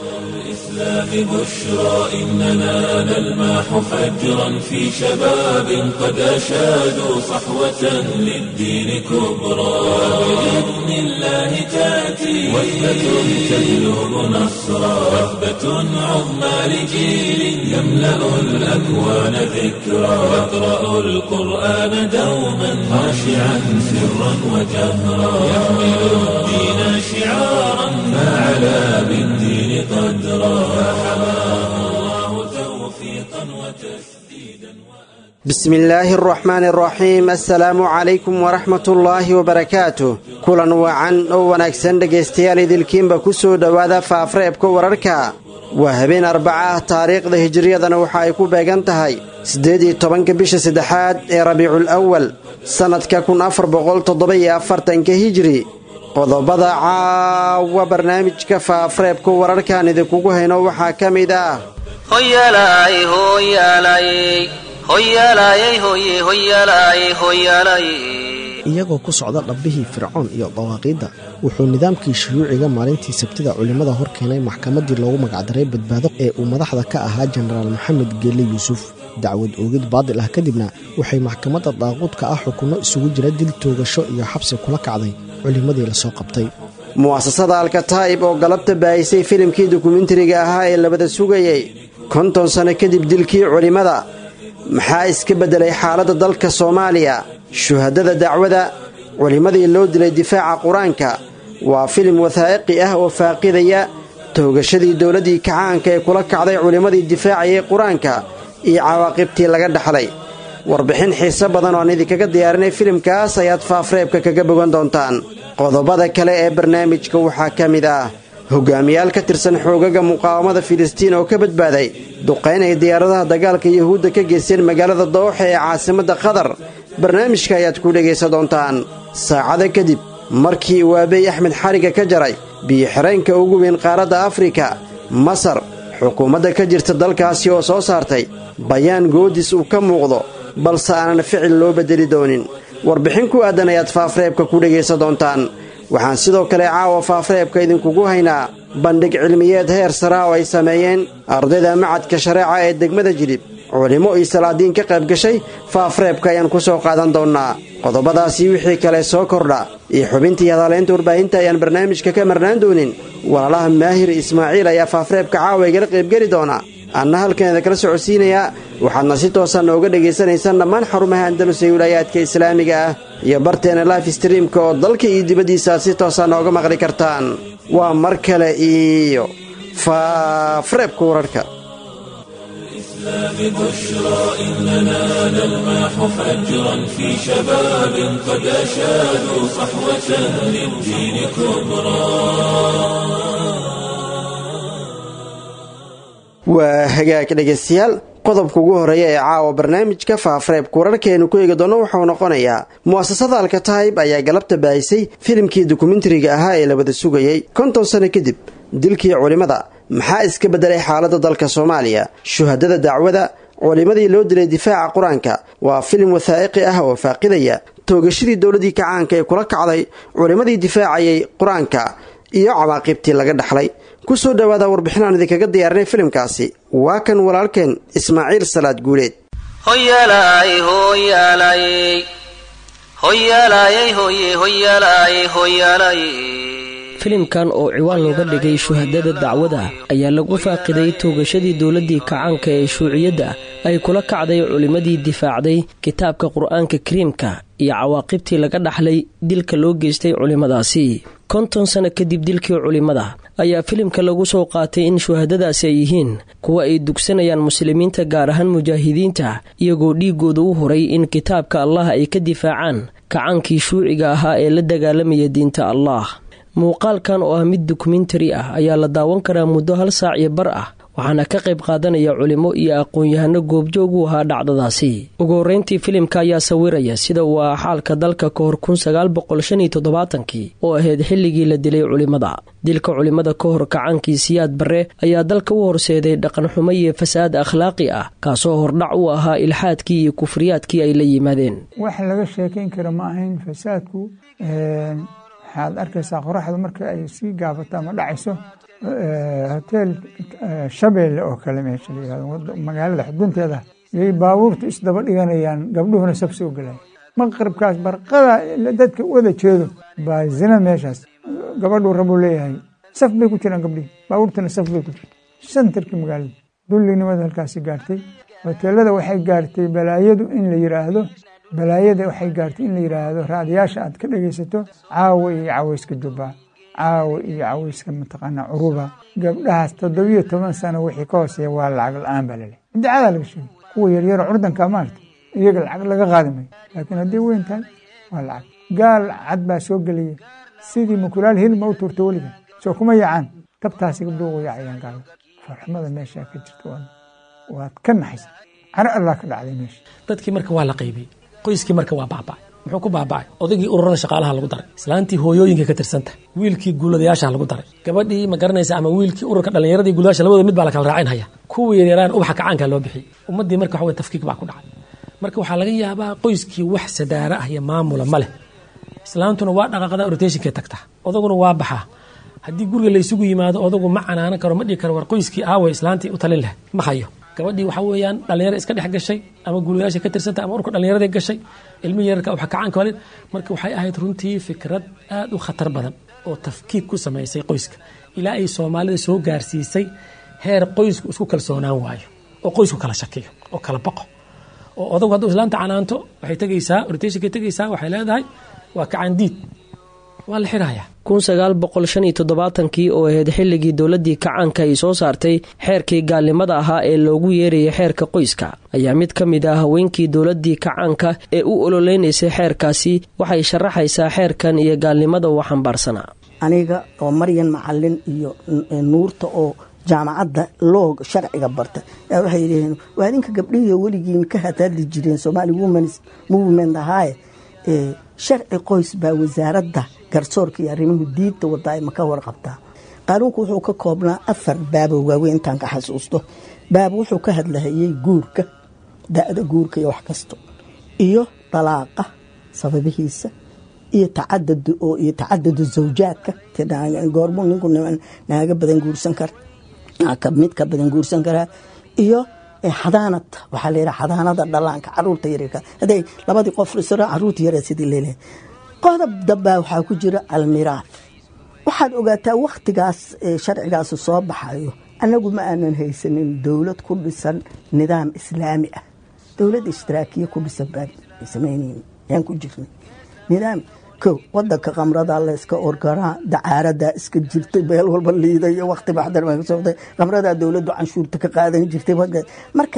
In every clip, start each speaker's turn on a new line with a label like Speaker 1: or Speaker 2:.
Speaker 1: الإسلام بشرى إننا نلمح فجرا في شباب قد أشادوا صحوة للدين كبرى بإذن الله تأتي وثبة تجلب نصرا وثبة عظمى لجيل يملأ الأكوان ذكرا يقرأ القرآن دوما خاشعا سرا وجهرا يحمل الدين شعارا فعلى بالدين قدرا فحماه الله توفيقا وتسديدا
Speaker 2: بسم الله الرحمن الرحيم السلaamu calaykum waraxmat ullaahi wabarakaatu kulan wacan oo wanaagsan dhegaystayaal idilkiinba ku soo dhowaada faafreebka wararka waa habeen arbaca ah taariikhda hijiriyadana waxa ay ku beegan tahay siddeed iyo tobanka bisha saddexaad ee rabiicul awal sannadka kun afar boqol toddoba-iyo afartanka hijiri qodobada caawa barnaamijka faafreebka wararkaan idinkugu hayno waxaa ka mid ah
Speaker 3: hoyalay hoyalay hoyalaayay hoye hoyalaayay hoyalay
Speaker 4: iyagoo ku socda dhabbihii fircoon iyo dawaaqiidda wuxuu nidaamkii shuyuuciga maalintii sabtida culimmada hor keenay maxkamaddii loogu magacdaray badbaado ee uu madaxda ka ahaa jenaraal maxamed geelle yuusuf dacwad oogid baadil ah kadibna waxay maxkamadda daaquudka ah xukunno isugu jira dil toogasho iyo xabsi kula kacday culimmadii lasoo qabtay
Speaker 2: mu'asasada alkataa'ib oo galabta baahisay filimkii dokumentariga ahaa ee labada sugayay konton sanno kadib dilkii culimmada maxaa iska beddelay xaaladda dalka soomaaliya shuhadada dacwada culimmadii loo dilay difaaca qur-aanka waa filim wathaa'iqi ah oo faaqidaya toogashadii dowladdii kacaanka ee kula kacday culimmadii difaacayay qur-aanka iyo cawaaqibtii laga dhaxlay warbixin xiise badan oo aan idinkaga diyaarinay filimkaas ayaad faafreebka kaga bogan doontaan qodobada kale ee barnaamijka waxaa ka mid ah hogaamiyaal ka tirsan xoogaga muqaawamada filistiin oo ka badbaaday duqayn ay diyaaradaha dagaalka yuhuudda ka geysteen magaalada dooxa ee caasimadda qatar barnaamijka ayaad ku dhegaysan doontaan saacada kadib markii uu aabey axmed xariga ka jaray biyo-xireenka ugu weyn qaaradda afrika masar xukuumadda ka jirta dalkaasi oo soo saartay bayaan goodis uu ka muuqdo balse aanan ficil loo beddeli doonin warbixin ku aadan ayaad faafreebka ku dhegaysan doontaan waxaan sidoo kale caawa faafreebka idinkugu haynaa bandhig cilmiyeed heer saraa oo ay sameeyeen ardayda macadka shareeca ee degmada jilib culimmo iyo salaadiin ka qayb gashay faafreebka ayaan ku soo qaadan doonnaa qodobadaasii wixii kale soo kordha iyo xubintii hadaalaynta warbaahinta ayaan barnaamijka ka marnaan doonin walaalaha maahir ismaaciil ayaa faafreebka caawa igala qaybgeli doona anna halkaneeda kala socodsiinayaa waxaadna si toosan nooga dhegaysanaysaan dhammaan xarumaha andalus ee wilaayaadka islaamiga ah iyo barteena life streamka oo dalka iyo dibaddiisa aad si toosan nooga maqli kartaan waa mar kale iyo faafreebka wararka
Speaker 1: الإسلام بشرى إننا نلمح فجرا في شباب قد أشادوا صحوة للدين كبرى
Speaker 2: waa hagaag dhegaystayaal qodobka ugu horeeya ee caawa barnaamijka faafreebka wararkeenu ku eegi doono wuxuu noqonayaa mu'asasada alkataib ayaa galabta baahisay filimkii dokumentariga ahaa ee labada sugayay konton sano kadib dilkii culimmada maxaa iska beddelay xaaladda dalka soomaaliya shuhadada dacwada culimmadii loo dilay difaaca qur-aanka waa filim wathaa'iqi ah oo faaqidaya toogashadii dowladdii kacaanka ee kula kacday culimmadii difaacayay qur-aanka iyo cawaaqibtii laga dhaxlay ku soo dhowaada warbixin aan idinkaga diyaarinay filimkaasi waa kan walaalkeen ismaaciil salaad guuleed
Speaker 3: hoyalay hoyalay hoyalaayay hoye hoyalaayay hoyalay
Speaker 5: filimkan oo ciwaan looga dhigay shuhadada dacwada ayaa lagu faaqiday toogashadii dowladdii kacaanka ee shuuciyadda ay kula kacday culimmadii difaacday kitaabka qur-aanka kariimka iyo cawaaqibtii laga dhaxlay dilka loo geystay culimmadaasi konton sano kadib dilkii culimmada ayaa filimka lagu soo qaatay in shuhadadaasi ay yihiin kuwa ay dugsanayaan muslimiinta gaar ahaan mujaahidiinta iyagoo dhiigooda u horay in kitaabka allah ay ka difaacaan kacaankii shuuciga ahaa ee la dagaalamaya diinta allah muuqaalkan oo ah mid dokumentari ah ayaa la daawan karaa muddo hal saac iyo bar ah waxaana ka qayb qaadanaya culimo iyo aqoon-yahano goobjoog u ahaa dhacdadaasi ugu horreyntii filimka ayaa sawiraya sida uu ah xaalka dalka ka hor kun sagaal boqol shan iyo toddobaatankii oo ahayd xilligii la dilay culimmada dilka culimmada ka hor kacaankii siyaad barre ayaa dalka u horseeday dhaqanxumo iyo fasaad akhlaaqi ah kaasoo hordhac u ahaa ilxaadkii iyo kufriyaadkii ay la yimaadeen
Speaker 6: wax laga sheekayn kara ma ahayn fasaadku waxaad arkaysaa qoraxda marka ay sii gaabato ama dhacayso hotel shabeelle oo kale meesha la yihahdo magaalada xudunteeda yay baabuurtu isdaba dhiganayaan gabdhuhuna sab soo gelaya maqribkaas barqada dadka wada jeedo baa zina meeshaas gabadhuu rabuu leeyahay saf bay ku jiraan gabdhihi baabuurtuna saf bay ku jirta santarkii magaalada dullinimada halkaasi gaartay hoteelada waxay gaartay balaayadu in la yiraahdo balaayada waxay gaartay in la yiraahdo raadiyaasha aad ka dhegaysato caawa iyo caweyska dubbaa caawa iyo caweyska mataqaanaa curuba gabdhahaas toddobiyo toban sano wixii ka hooseeya waa lacag la-aan baa laleh idacadaa laga sheegay kuwa yaryaro curdanka maarta iyaga lacag laga qaadi mayo laakiin hadday weyn tahay waa lacag gaal cad baa soo gelaya sidii mukulaal hilma u tuurta weliga soo kuma yaacaan tabtaasi gabdhuhu u yaacayaan gaalo farxumada meeshaa ka jirta waad ka naxaysa caro allah ka dhacday meesha
Speaker 7: dadkii marka waa la qaybiyey qoyskii marka waa baaba'ay muxuu ku baaba'ay odaygii ururada shaqaalaha lagu daray islaantii hooyooyinka ka tirsanta wiilkii guuladayaasha lagu daray gabadhii ma garanaysa ama wiilkii ururka dhallinyaradii guuladayaasha labadooda mid baa la kala raacinhaya kuwii yaryaraan ubaxa kacaanka loo bixiyey ummaddii marka waxa wey tafkiik baa ku dhacay marka waxaa laga yaabaa qoyskii wax sadaara ah iyo maamula ma leh islaantuna waa dhaqaaqada rotationkay tagtaa odaguna waa baxaa haddii guriga laysugu yimaado odagu ma canaanan karo ma dhigi karo war qoyskii aaway islaantii u talin leh ma hayo gabadhii waxaa weeyaan dhallinyaro iska dhex gashay ama guulayaasha ka tirsanta ama urka dhallinyarada gashay ilmi yararka waxa kacaanka walid marka waxay ahayd runtii fikrad aad u khatar badan oo tafkiik ku samaysay qoyska ilaa ay soomaalida soo gaarsiisay heer qoysku isku kalsoonaan waayo oo qoysku kala shakiyo oo kala baqo oo odagu hadduu islaanta canaanto waxay tegaysaa rotationkay tegaysaa waxay leedahay waa kacandiid waa la xirayaa
Speaker 5: kun sagaal boqol shan iyo toddobaatankii oo ahayd xilligii dowladdii kacaanka ay soo saartay xeerkii gaalnimada ahaa ee loogu yeerayay xeerka qoyska ayaa mid ka mid ah haweenkii dowladdii kacaanka ee u ololeynaysay xeerkaasi waxay sharaxaysaa xeerkan iyo gaalnimada uu xambaarsanaa
Speaker 8: aniga oo maryan macalin iyo nuurta oo jaamacadda loog sharciga barta yaa waxay yidhaheen waa idinka gabdhihiio weligiin ka hadhadli jireen somaali womens movement ahaaye sharci qoys baa wasaaradda garsoorka iyo arrimuhu diinta wadaa ma ka warqabtaa qaanuunku wuxuu ka koobnaa afar baabo waaweyn intaan ka xasuusto baab wuxuu ka hadlahayey guurka da-da guurka iyo wax kasto iyo dalaaqa sababihiisa iyo tacadud oo iyo tacadadu zawjaadka goormuu ninku naaga badan guursan kara mid ka badan guursan karaa iyo xadaanad waxaa layidhaha xadaanada dhalaanka caruurta yaryarka hadday labadii qof isra caruurta yaryar sidii leelehay qodob dambaa waxaa ku jira almiraad waxaad ogaataa wakhtigaas sharcigaas soo baxayo annagu ma aanan haysanin dowlad ku dhisan nidaam islaami ah dowlad ishtiraakiya ku dhisan baan samaynayn yaan ku jirnay nidaam ko wadanka kamrada layska orgaraa dacaaradaa iska jirtay meel walba liiday iyo wakti baxdar baa kasoo waqtay kamradaa dowladdu canshuurta ka qaadan jirtay marka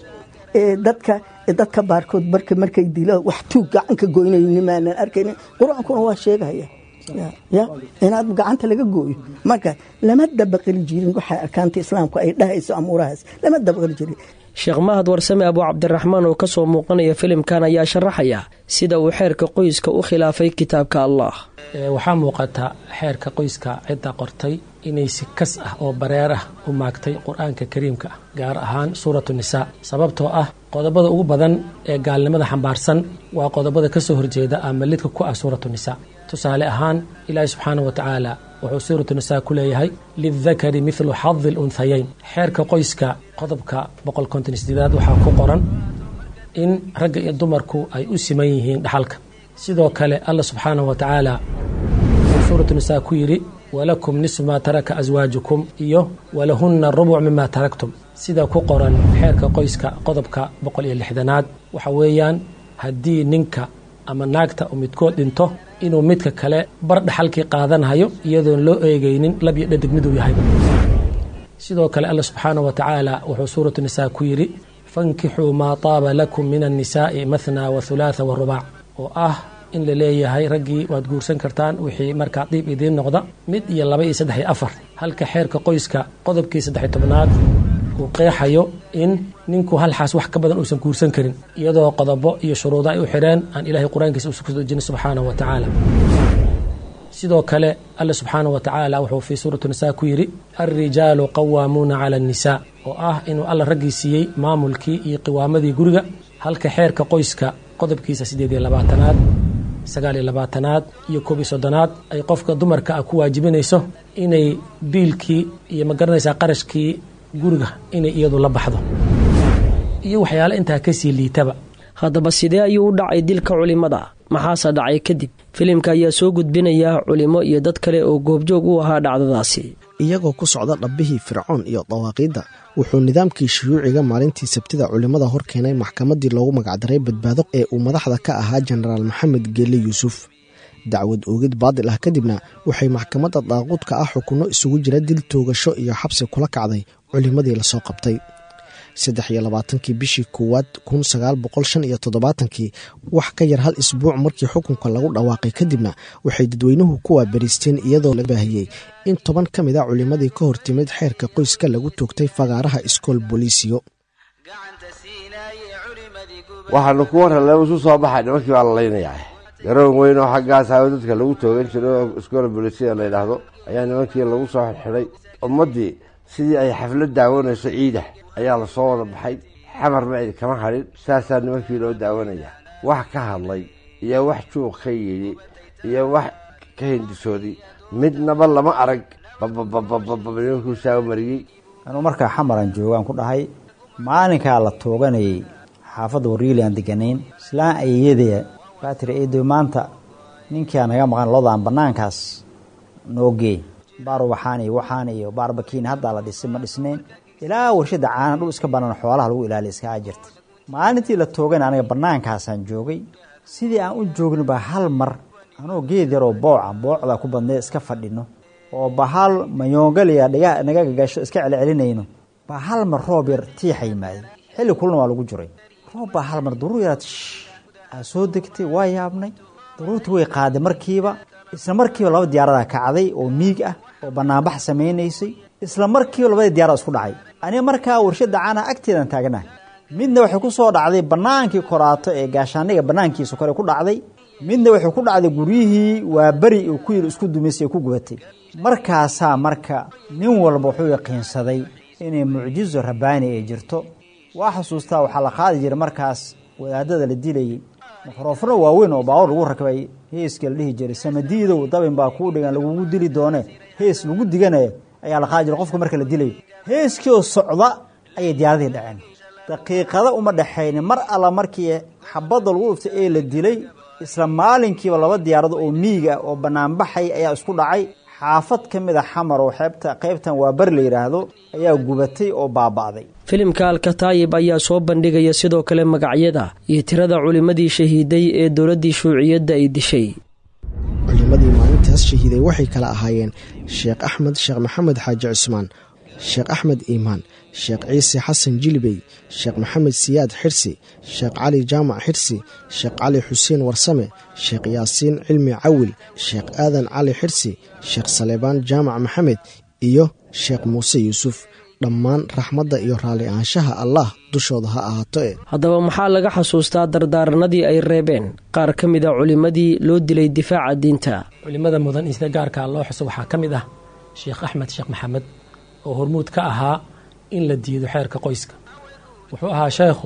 Speaker 8: dadka dadka baarkood marka markay dilo wax tuug gacanka goynayni maanan arkaynin qur-aankuna waa sheegaya ya inaad gacanta laga gooyo marka lama dabaqali jirin waxa arkaanta islaamku ay dhahayso amuurahaas lama dabaqali jirin
Speaker 5: sheekh mahad warsame abu cabdiraxmaan oo kasoo muuqanaya filimkan ayaa sharaxaya sida uu xeerka qoyska u khilaafay kitaabka allah
Speaker 7: waxaa muuqata xeerka qoyska cidda qortay inay si kas ah oo bareer ah u maagtay qur-aanka kariimka ah gaar ahaan suuratu nisaa sababtoo ah qodobada ugu badan ee gaalnimada xambaarsan waa qodobada kasoo horjeeda ama lidka ku ah suuratu nisaa tusaale ahaan ilaahi subxaana wa tacaala wuxuu suuratu nisaa ku leeyahay lidakari midlu xadi lunhayayn xeerka qoyska qodobka boqol konton sideedaad waxaa ku qoran in ragga iyo dumarku ay u siman yihiin dhaxalka sidoo kale alla subxaanahu wa tacaala wuxuu suuratu nisaa ku yidhi walakum nisfu maa taraka aswaajukum iyo walahunna rubuc mima taraktum sida ku qoran xeerka qoyska qodobka boqol iyo lixdanaad waxa weeyaan haddii ninka ama naagta uu midkood dhinto inuu midka kale bar dhaxalkii qaadanhayo iyadoon loo eegaynin lab iyo dhadig miduu yahayba sidoo kale alla subxaanahu wa tacaala wuxuu suuratu nisaa ku yidhi fankixuu maa taaba lakum min annisaa'i mathna wa hulaatha wa rubac oo ah in la leeyahay raggii waad guursan kartaan wixii markaa diib idiin noqda mid iyo laba iyo saddex iyo afar halka xeerka qoyska qodobkii saddex iyo tobnaad uu qeexayo in ninku hal xaas wax ka badan uusan guursan karin iyadoo qodobo iyo shuruudo ay u xidheen aan ilaahay qur-aankiisa uusan ku dejinin subxaanahu wa tacaala sidoo kale alle subxaanahu wa tacaala wuxuu fii suurati nisaa ku yidhi alrijaalu qawaamuuna cala annisaa oo ah inuu alla raggii siiyey maamulkii iyo qiwaamadii guriga halka xeerka qoyska qodobkiisa siddeed iyo labaatanaad sagaal iyo labaatanaad iyo koob iyo soddonaad ay qofka dumarka ah ku waajibinayso inay biilkii iyo ma garanaysaa qarashkii guriga inay iyadu la baxdo iyo waxyaale intaa kasii liitaba
Speaker 5: haddaba sidee ayuu u dhacay dilka culimmada maxaase dhacay kadib filimka ayaa soo gudbinaya culimo iyo dad kale oo goobjoog u ahaa dhacdadaasi
Speaker 4: iyagoo ku socda dhabbihii fircoon iyo dawaaqiidda wuxuu nidaamkii shuyuuciga maalintii sabtida culimmada hor keenay maxkamaddii loogu magacdaray badbaado ee uu madaxda ka ahaa jenaraal maxamed geelle yuusuf dacwad oogid baadil ah kadibna waxay maxkamadda daaquudka ah xukunno isugu jira dil toogasho iyo xabsi kula kacday culimmadii lasoo qabtay saddex iyo labaatankii bishii koowaad kun sagaal boqol shan iyo toddobaatankii wax ka yar hal isbuuc markii xukunka lagu dhawaaqay kadibna waxay dadweynuhu ku waabariisteen iyadoo la baahiyey in toban ka mid a culimmadii ka hortimid xeerka qoyska lagu toogtay fagaaraha iskool booliisiyo
Speaker 9: waxaanu ku warrale isu soo baxay nimankii baa la laynayaa garoon weyn oo xaggaas hawo dadka lagu toogan jiray oo iskoola booliisiya la yidhaahdo ayaa nimankii lagu soo xidxidhay ummaddii sidii ay xaflad daawanayso ciida ayaa lasoo wada baxay xamar ma cid kama hadhin saasaa nimankii loo daawanayaa wax ka hadlay iyo wax juuq ka yidhi iyo wax ka hindisooday midnaba lama arag bababababab nimankuu saago mariyey
Speaker 10: anuu markaa xamaran joogaan ku dhahay maalinkaa la tooganayay xaafadda wariili aan deganayn islaan ayeyadee baa tiri eedo maanta ninkia naga maqan lodaan bannaankaas noo geey baar waxaan iyo waxaan iyo baarbakiin haddaa la dhisay ma dhisnayn ilaa warshada caana dhul iska banaan xoolaha lagu ilaaliya iskaga jirta maalintii la toogana aniga bannaankaasaan joogay sidii aan u joogin baa hal mar anoo geed yaroo booca boocda ku badnay iska fadhino oo bahal mayoongaliya dhiga naga gagasho iska celcelinayno baa hal mar roob yar tiixa yimaadey xilli kulna waa lagu jiray roob baa hal mar daruur yaraad aa soo degtay waa yaabnay daruurtii way qaaday markiiba isla markiiba laba diyaaradaa kacday oo miig ah oo banaanbax samaynaysay isla markiiba labadii diyaarada isku dhacay aniga markaa warshada caana agteedan taagnahay midna waxay ku soo dhacday bannaankii koraato ee gaashaaniga bannaankiisa kore ku dhacday midna waxay ku dhacday guryihii waa beri uu ku yiri isku dumaysay ku gubatay markaasaa marka nin walba wuxuu yaqiinsaday inay mucjizo rabbaani ay jirto waa xusuustaa waxaa la qaadi jiray markaas wadaadada la dilayay mikrofano waaweyn oo baawar lagu rakbay heeska la dhihi jiray samadiidow dabin baa kuu dhigan lagugu dili doone hees lagu diganaya ayaa la qaadi jiray qofka marka la dilayo heeskii oo socda ayay diyaaradii dhaceen daqiiqada uma dhexaynin mar alla markii xabadda lagu dhuftay ee la dilay isla maalinkiiba laba diyaarado oo miiga oo banaanbaxay ayaa isku dhacay xaafad ka mid a xamar oo xeebta qaybtan waa bari la yidhaahdo ayaa gubatay oo baaba'day
Speaker 5: filimka alkataayib ayaa soo bandhigaya sidoo kale magacyada iyo tirada culimmadii shahiiday ee dowladdii shuuciyadda ay dishay
Speaker 4: culimmadii maalintaas shahiiday waxay kala ahaayeen sheekh axmed sheekh maxamed xaaji cusmaan sheekh axmed iimaan sheekh ciise xasan jilibey sheekh maxamed siyaad xirsi sheekh cali jaamac xirsi sheekh cali xuseen warsame sheekh yaasiin cilmi cawil sheekh aadan cali xirsi sheekh saleebaan jaamac maxamed iyo sheekh muuse yuusuf dhammaan raxmadda iyo raalli ahaanshaha allah dushooda ha ahaato e
Speaker 5: haddaba maxaa laga xasuustaa dardaaranadii ay reebeen qaar ka mid a culimmadii loo dilay difaaca diinta
Speaker 7: culimada mudan in sida gaarkaa loo xuso waxaa ka mid ah sheekh axmed sheekh maxamed oo hormuud ka ahaa in la diido xeerka qoyska wuxuu ahaa sheekhu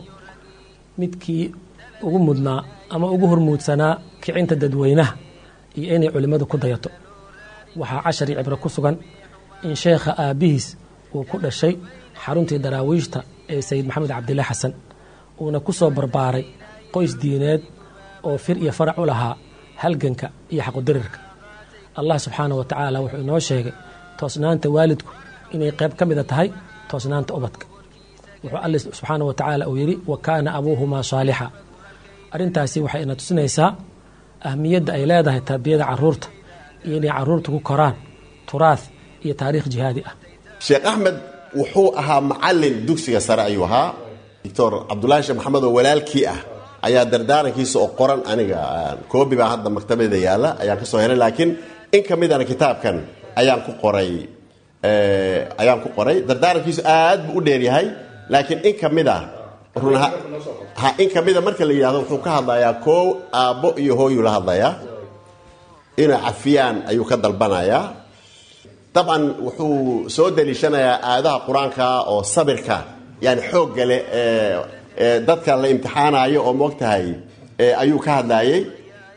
Speaker 7: midkii ugu mudnaa ama ugu hormuudsanaa kicinta dadweynaha iyo inay culimmadu ku dayato waxaa cashar iyo cibro ku sugan in sheekha aabbihiis uu ku dhashay xaruntii daraawiishta ee sayid maxamed cabdilaahi xasan uuna ku soo barbaaray qoys diineed oo fir iyo farac u lahaa halganka iyo xaqudirirka allah subxaana wa tacaala wuxuu inoo sheegay toosnaanta waalidku inay qayb ka mida tahay toosnaanta ubadka wuxuu alle subxaana wa tacaala uu yidhi wa kaana abuuhumaa saalixa arrintaasi waxay ina tusinaysaa ahmiyadda ay leedahay tarbiyada caruurta iyo inay caruurta ku koraan turaah iyo taariikh jihaadi ah
Speaker 11: sheekh axmed wuxuu ahaa macalin dugsiga sare ayuu ahaa doctor cabdulaahi sheekh maxamed oo walaalkii ah ayaa dardaarankiisa oo qoran aniga koobi baa hadda maktabada yaalla ayaan ka soo helay laakiin in ka midana kitaabkan ayaan ku qoray ayaan ku qoray dardaarankiisu aad buu u dheeryahay laakiin in ka mid a run ha in ka mida marka la yidhahdo wuxuu ka hadlayaa koow aabbo iyo hooyuu la hadlayaa inay cafiyaan ayuu ka dalbanayaa dabcan wuxuu soo daliishanayaa aadaha qur-aanka oo sabirka yani xoogga leh ee dadka la imtixaanayo oo moogtahay ayuu ka hadlaayey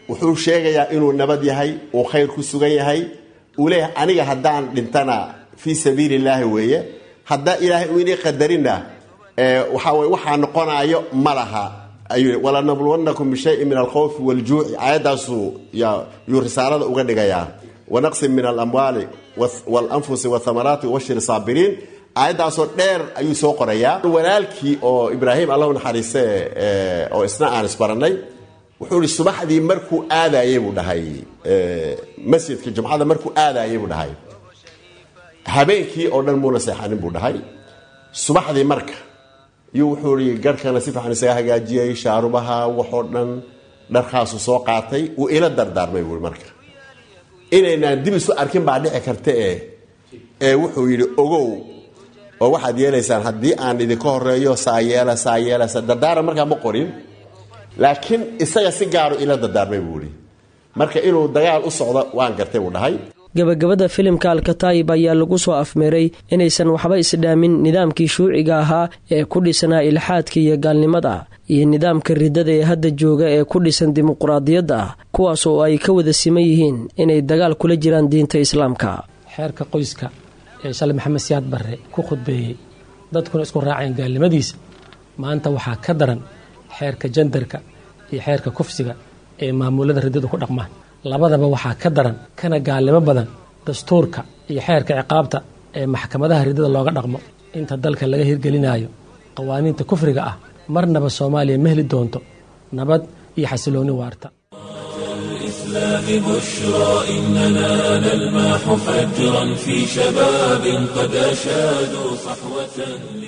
Speaker 11: wuxuu sheegayaa inuu nabad yahay uu khayr ku sugan yahay uu leeyahay aniga haddaan dhintana fii sabiili illaahi weeye haddaa ilaahay uu inii qadarina waxaa weye waxaa noqonayo ma laha ayuu walanabluwannakum bishayin min alkhawfi waljuuci aayaddaasuu yuu risaalada uga dhigayaa wanaqsin min alamwaali walanfusi wathamaraati wabashir saabiriin aayaddaasoo dheer ayuu soo qorayaa walaalkii oo ibraahim allahu naxariiste oo isna aan isbarannay wuxuu ihi subaxdii markuu aadayey buu dhahay masjidka jumcada markuu aadayey buu dhahay habeenkii oo dhan muuna seexanin buu dhahay subaxdii marka yuu wuxuu ihi garhkana si fiican isaga hagaajiyey shaarubaha waxoo dhan dharkaasu soo qaatay wuu ila dardaarmay buui marka inaynaan dib isu arkin baa dhici karta e ee wuxuu yidhi ogow oo waxaad yeelaysaan haddii aan idinka horeeyo saayeela saayeela dardaara markaa ma qorin laakiin isaga si gaaru ila dardaarmay buu ihi marka inuu dagaal u socdo waan gartay buu dhahay
Speaker 5: gabagabada filimka alkataayib ayaa lagu soo afmeeray inaysan waxba isdhaamin nidaamkii shuuciga ahaa ee ku dhisanaa ilxaadka iyo gaalnimada iyo nidaamka riddada ee hadda jooga ee ku dhisan dimuquraadiyadda ah kuwaas oo ay ka wada siman yihiin inay dagaal kula jiraan diinta islaamka
Speaker 7: xeerka qoyska ee shalay maxamed siyaad barre ku khudbeeyey dadkuna isku raaceen gaalnimadiisa maanta waxaa ka daran xeerka jandarka iyo xeerka kufsiga ee maamulada riddadu ku dhaqmaan labadaba waxaa ka daran kana gaalnimo badan dastuurka iyo xeerka ciqaabta ee maxkamadaha riddada looga dhaqmo inta dalka laga hirgelinayo qawaaniinta kufriga ah marnaba soomaaliya ma heli doonto nabad iyo xasiloonni waarta
Speaker 1: الإسلام بشرى إننا نلمح فجرا في شباب قد أشادوا صحوة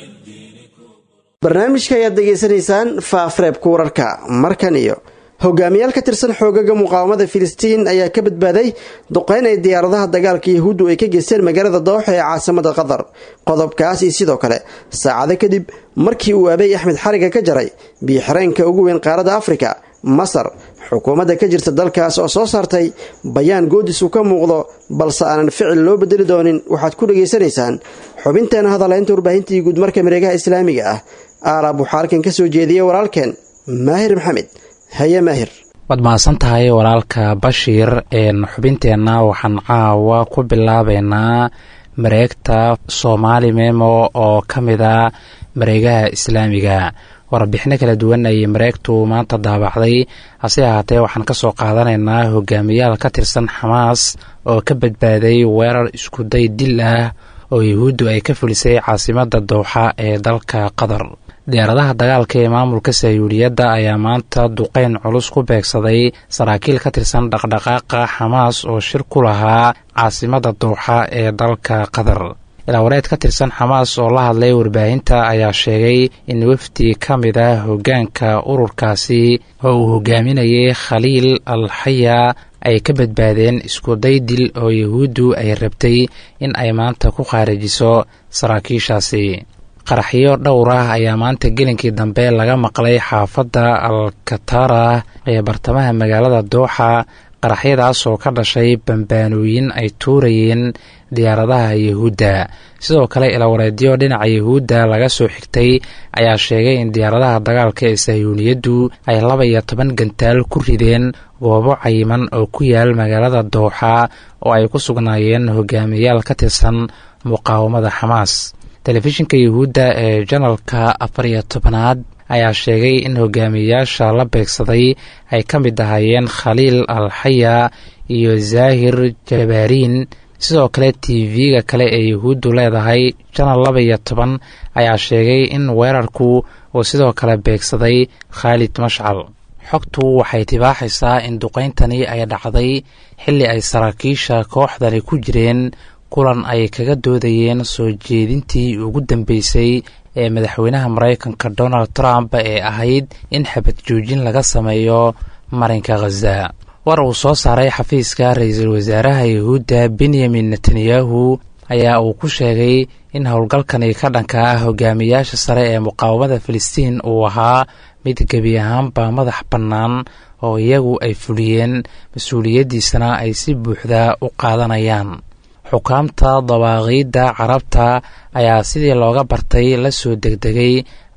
Speaker 2: barnaamijka ayaad degeysanaysaan faafreebka wararka markan iyo hogaamiyaal ka tirsan xoogaga muqaawamada filistiin ayaa ka badbaaday duqeyn ay diyaaradaha dagaalka yahuuddu ay ka geysteen magaalada dooxa ee caasimada qatar qodobkaas iyo sidoo kale saacado kadib markii uu abeey axmed xariga ka jaray biixireenka ugu weyn qaaradda afrika masar xukuumadda ka jirta dalkaas oo soo saartay bayaan goodis uu ka muuqdo balse aanan ficil loo bedeli doonin waxaad ku dhegaysanaysaan xubinteena hadalaynta warbaahintii guud marka mareegaha islaamiga ah aalaab waxaa halkan ka soo jeediyey walaalkeen maahir maxamed haye maahir
Speaker 12: waad mahadsan tahay walaalka bashiir xubinteenna waxaan caawa ku bilaabeynaa mareegta soomaali memo oo ka mid a mareegaha islaamiga warbixino kala duwan ayay mareegtu maanta daabacday hase ahaatee waxaan ka soo qaadanaynaa hogaamiyaal ka tirsan xamaas oo ka badbaaday weerar iskuday dil ah oo yahuuddu ay ka fulisay caasimadda dowxa ee dalka qatar diyaaradaha dagaalka ee maamulka sayuudiyadda ayaa maanta duqeyn culus ku beegsaday saraakiil ka tirsan dhaqdhaqaaqa xamaas oo shir ku lahaa caasimadda dowxa ee dalka qatar ilaawareed ka tirsan xamaas oo la hadlay warbaahinta ayaa sheegay in wafdi ka mid ah hoggaanka ururkaasi oo uu hogaaminayay khaliil al xaya ay ka badbaadeen iskuday dil oo yahuuddu ay rabtay in ay maanta ku khaarijiso saraakiishaasi qaraxyo dhowr ah ayaa maanta gelinkii dambe laga maqlay xaafadda al katara ee bartamaha magaalada dooxa qaraxyadaas oo ka dhashay bambaanooyin ay tuurayeen diyaaradaha yahuudda sidoo kale ilawareedyo dhinaca yahuudda laga soo xigtay ayaa sheegay in diyaaradaha dagaalka ee sahyuuniyaddu ay laba iyo toban gantaal ku rideen goobo cayiman oo ku yaal magaalada dooxa oo ay ku sugnaayeen hogaamiyayaal ka tirsan muqaawamada xamaas telefishinka yahuudda ee janalka afar iyo tobanaad ayaa sheegay in hogaamiyayaasha la beegsaday ay ka mid ahaayeen khaliil al xaya iyo zaahir jabaariin sidoo kale t v-ga kale ee yahuuddu leedahay janal laba iyo toban ayaa sheegay in weerarku uu sidoo kale beegsaday khaalid mashcal xogtu waxay tibaaxaysaa in duqayntani ay dhacday xilli ay saraakiisha kooxdani ku jireen kulan ay kaga doodayeen soo jeedintii ugu dambeysay ee madaxweynaha maraykanka donald trump ee ahayd in xabad joojin laga sameeyo marinka khaza war uu soo saaray xafiiska ra-iisul wasaaraha yahuudda benyamin netanyahu ayaa uu ku sheegay in howlgalkani ka dhanka ah hogaamiyaasha sare ee muqaawamada filistiin uu ahaa mid gebi ahaanba madax bannaan oo iyagu ay fuliyeen mas-uuliyaddiisana ay si buuxda u qaadanayaan xukaamta dawaaqiidda carabta ayaa sidii looga bartay la soo degdegay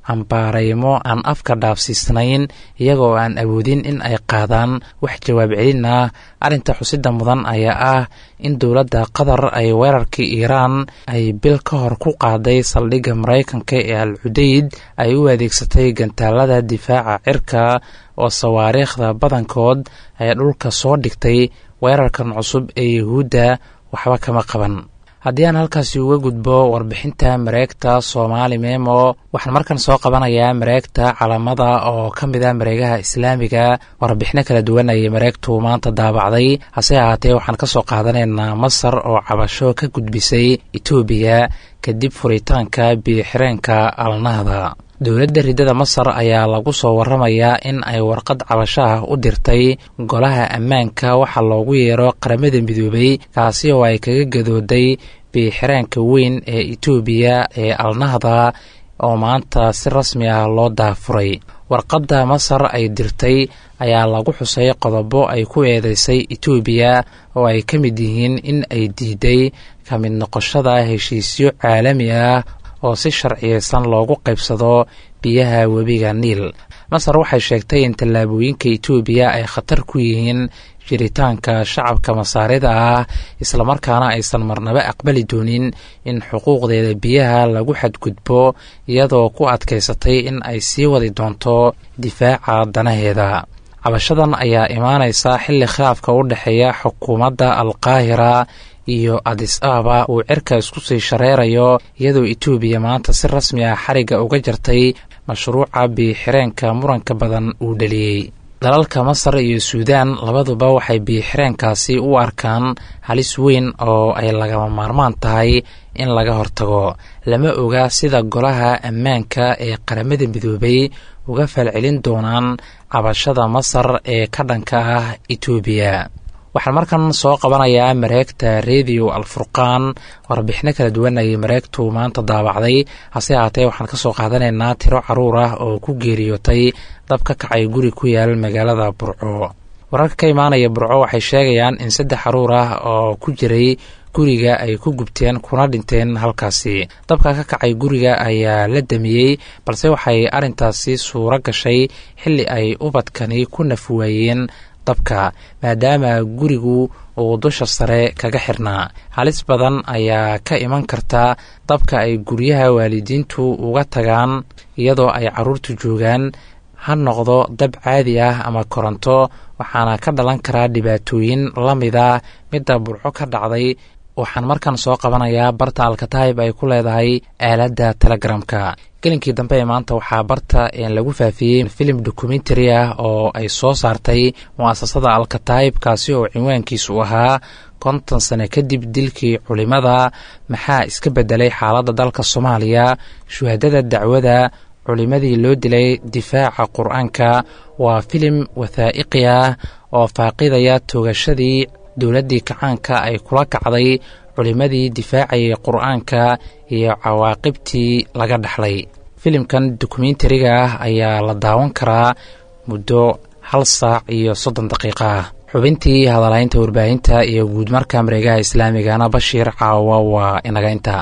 Speaker 12: cambaaraymo aan afka dhaafsiisnayn iyagoo aan awoodin in ay qaadaan wax jawaab celin ah arrinta xusida mudan ayaa ah in dowladda qatar ay weerarkii iiraan ay bil ka hor ku qaaday saldhigga maraykanka ee al cudeyd ay u adeegsatay gantaalada difaaca cirka oo sawaariikhda badankood ay dhulka soo dhigtay weerarkan cusub ee yuhuudda waxba kama qaban haddii aan halkaasi uga gudbo warbixinta mareegta soomaali memo waxaan markan soo qabanayaa mareegta calamada oo ka mid a mareegaha islaamiga warbixino kala duwan ayay mareegtu maanta daabacday hase ahaatee waxaan ka soo qaadanaynaa masar oo cabasho ka gudbisay etoobiya kadib furitaanka biyoxireenka alnahda dowladda riddada masar ayaa lagu soo waramayaa in ay warqad cabasho ah u dirtay golaha ammaanka waxaa loogu yeero qaramada midoobay kaasi oo ay kaga gadooday biixiraanka weyn ee etoobiya ee alnahda oo maanta si rasmi ah loo daafuray warqadda masar ay dirtay ayaa lagu xusay qodobo ay ku eedeysay etoobiya oo ay ka mid yihiin in ay diiday ka mid noqoshada heshiisyo caalami ah oo si sharciyeysan loogu qaybsado biyaha webiga niil masar waxay sheegtay in tallaabooyinka etoobiya ay khatar ku yihiin jiritaanka shacabka masaarida ah islamarkaana aysan marnaba aqbali doonin in xuquuqdeeda biyaha lagu xadgudbo iyadoo ku adkaysatay in ay sii wadi doonto difaaca danaheeda cabashadan ayaa imaanaysa xilli khilaafka u dhexeeya xukuumadda alqaahira iyo adis ababa uu cirka isku sii shareerayo iyadoo etoobiya maanta si rasmi ah xarigga uga jartay mashruuca biixireenka muranka badan uu dhaliyey dalalka masar iyo suudaan labaduba waxay biixireenkaasi u arkaan halis weyn oo ay lagama maarmaan tahay in laga hortago lama oga sida golaha ammaanka ee qaramada midoobay uga falcelin doonaan cabashada masar ee ka dhanka ah etoobiya waxaan markan soo qabanayaa mareegta rediyo alfurqaan warbixino kala duwan ayay mareegtu maanta daabacday hase ahaatee waxaan ka soo qaadanaynaa tiro caruur ah oo ku geeriyootay dab ka kacay guri ku yaal magaalada burco wararka ka imaanaya burco waxay sheegayaan in saddex caruur ah oo ku jiray guriga ay ku gubteen kuna dhinteen halkaasi dabka ka kacay guriga ayaa la damiyey balse waxay arrintaasi suuro gashay xilli ay ubadkani ku nafwaayeen dabka maadaama gurigu uu dusha sare kaga xirnaa halis badan ayaa ka iman karta dabka ay guryaha waalidiintu uga tagaan iyadoo ay caruurtu joogaan ha noqdo dab caadi ah ama koronto waxaana ka dhalan karaa dhibaatooyin la mida midda burco ka dhacday waxaan markan soo qabanayaa barta alkataib ay ku leedahay aaladda telegramka gelinkii dambe ee maanta waxaa barta lagu faafiyey filim dokumentary ah oo ay soo saartay mu'asasada alkataib kaasi oo cinwaankiisu ahaa konton sano kadib dilkii culimada maxaa iska bedelay xaaladda dalka soomaaliya shuhadada dacwada culimadii loo dilay difaaca qur-aanka waa filim wathaa'iqi ah oo faaqidaya toogashadii dowladdii kacaanka ay kula kacday culimmadii difaacayay qur-aanka iyo cawaaqibtii laga dhaxlay filimkan dokumentariga ah ayaa la daawan karaa muddo hal saac iyo soddon daqiiqa ah xubintii hadalaynta warbaahinta iyo guudmarka mareegaha islaamigana bashiir caawa waa inaga inta